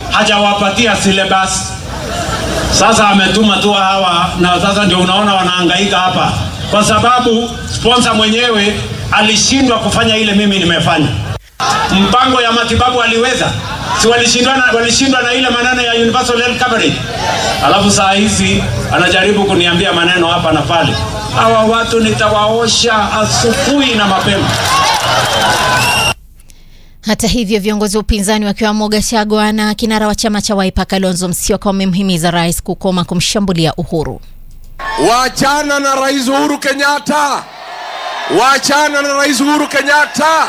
hajawapatia syllabus. Sasa ametuma tu hawa, na sasa ndio unaona wanahangaika hapa, kwa sababu sponsor mwenyewe alishindwa kufanya ile mimi nimefanya. Mpango ya matibabu aliweza, si walishindwa na, walishindwa na ile maneno ya universal health coverage. Alafu saa hizi anajaribu kuniambia maneno hapa na pale. Hawa watu nitawaosha asubuhi na mapema. Hata hivyo viongozi wa upinzani wakiwemo Gachagua na kinara wa chama cha Wiper Kalonzo Musyoka wamemhimiza rais kukoma kumshambulia Uhuru. Wachana na Rais Uhuru Kenyatta, wachana na Rais Uhuru Kenyatta.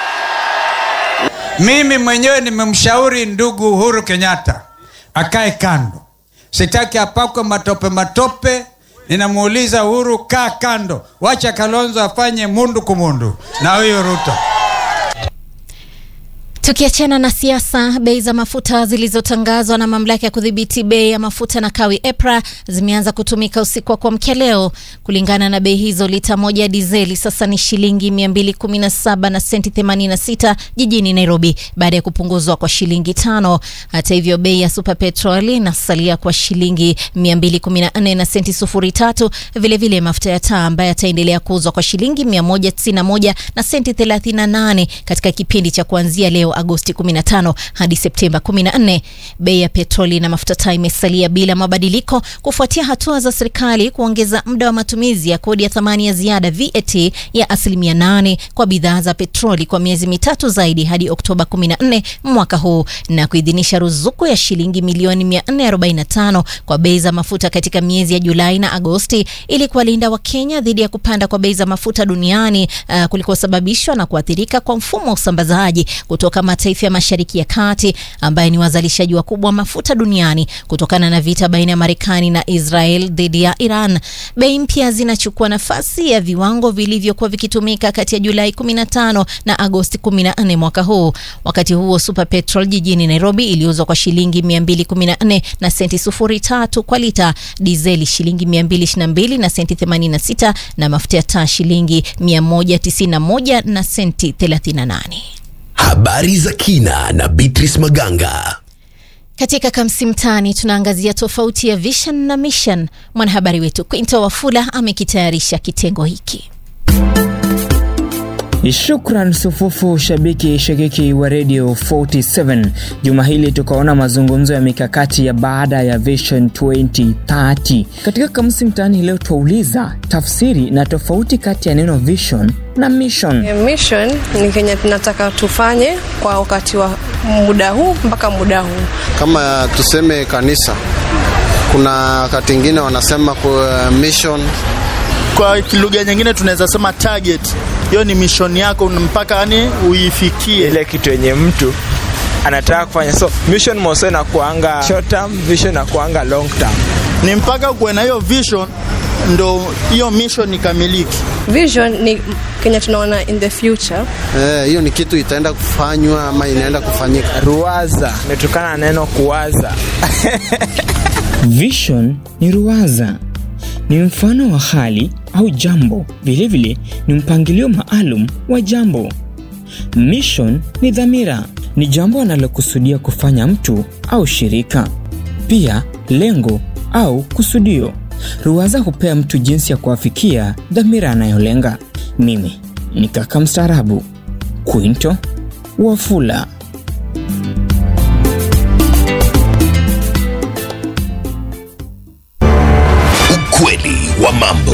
Mimi mwenyewe nimemshauri ndugu Uhuru Kenyatta akae kando, sitaki apakwe matope matope. Ninamuuliza Uhuru, kaa kando, wacha Kalonzo afanye mundu kumundu na huyo Ruto. Tukiachana na siasa, bei za mafuta zilizotangazwa na mamlaka ya kudhibiti bei ya mafuta na kawi EPRA zimeanza kutumika usiku wa kuamkia leo. Kulingana na bei hizo, lita moja ya dizeli sasa ni shilingi 217 na senti 86 jijini Nairobi baada ya kupunguzwa kwa shilingi tano. Hata hivyo, bei ya super petrol inasalia kwa shilingi 214 na senti sufuri tatu. Vilevile mafuta ya taa ambayo yataendelea kuuzwa kwa shilingi 191 na senti 38 katika kipindi cha kuanzia leo Agosti 15 hadi Septemba 14. Bei ya petroli na mafuta taa imesalia bila mabadiliko kufuatia hatua za serikali kuongeza muda wa matumizi ya kodi ya thamani ya ziada VAT ya asilimia 8 kwa bidhaa za petroli kwa miezi mitatu zaidi hadi Oktoba 14 mwaka huu na kuidhinisha ruzuku ya shilingi milioni 445 kwa bei za mafuta katika miezi ya Julai na Agosti ili kuwalinda Wakenya dhidi ya kupanda kwa bei za mafuta duniani uh, kulikosababishwa na kuathirika kwa mfumo wa usambazaji kutoka mataifa ya Mashariki ya Kati ambaye ni wazalishaji wakubwa wa mafuta duniani kutokana na vita baina ya Marekani na Israel dhidi ya Iran. Bei mpya zinachukua nafasi ya viwango vilivyokuwa vikitumika kati ya Julai 15 na Agosti 14 mwaka huu. Wakati huo Super Petrol jijini Nairobi iliuzwa kwa shilingi 214 na senti sufuri tatu kwa lita, dizeli shilingi 222 na senti 86 na mafuta ya taa shilingi 191 na senti 38. Habari za kina na Beatrice Maganga. Katika Kamsi Mtaani tunaangazia tofauti ya vision na mission. Mwanahabari wetu Quinto Wafula amekitayarisha kitengo hiki. Shukran sufufu shabiki shakiki wa Radio 47. Juma hili tukaona mazungumzo ya mikakati ya baada ya Vision 2030. Katika Kamusi Mtaani leo twauliza tafsiri na tofauti kati ya neno vision na mission. Mission ni kenye tunataka tufanye kwa wakati wa muda huu mpaka muda huu. Kama tuseme kanisa, kuna wakati ingine wanasema kwa mission kwa lugha nyingine tunaweza sema target. Hiyo ni mission yako mpaka yani uifikie ile kitu yenye mtu anataka kufanya. So mission moso inakuanga short term, vision inakuanga long term. Ni mpaka kuwe na hiyo vision ndo hiyo mission ikamiliki. Vision ni kenye tunaona in the future. Eh, hiyo ni kitu itaenda kufanywa ama inaenda kufanyika. Ruwaza imetokana na neno kuwaza. Vision ni ruwaza ni mfano wa hali au jambo, vilevile ni mpangilio maalum wa jambo. Mission ni dhamira, ni jambo analokusudia kufanya mtu au shirika, pia lengo au kusudio. Ruwaza hupea mtu jinsi ya kuafikia dhamira anayolenga. Mimi ni kaka mstaarabu Quinto Wafula. Ukweli wa mambo.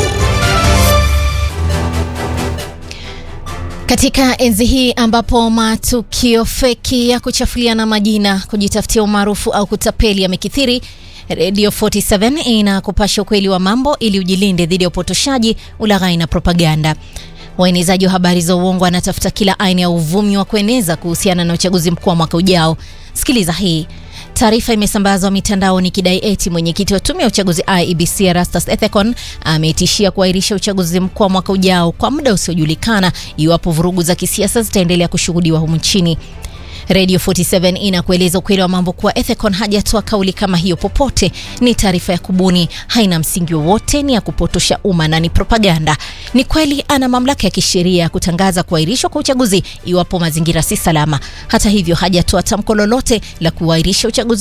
Katika enzi hii ambapo matukio feki ya kuchafuliana majina, kujitafutia umaarufu au kutapeli yamekithiri, Radio 47 inakupasha ukweli wa mambo ili ujilinde dhidi ya upotoshaji, ulaghai na propaganda. Waenezaji wa habari za uongo wanatafuta kila aina ya uvumi wa kueneza kuhusiana na uchaguzi mkuu wa mwaka ujao. Sikiliza hii. Taarifa imesambazwa mitandaoni ikidai eti mwenyekiti wa tume ya uchaguzi IEBC Erastus Ethekon ametishia kuahirisha uchaguzi mkuu wa mwaka ujao kwa muda usiojulikana iwapo vurugu za kisiasa zitaendelea kushuhudiwa humu nchini. Radio 47 inakueleza ukweli wa mambo kuwa Ethecon hajatoa kauli kama hiyo popote. Ni taarifa ya kubuni, haina msingi wowote, ni ya kupotosha umma na ni propaganda. Ni kweli ana mamlaka ya kisheria ya kutangaza kuahirishwa kwa uchaguzi iwapo mazingira si salama. Hata hivyo, hajatoa tamko lolote la kuahirisha uchaguzi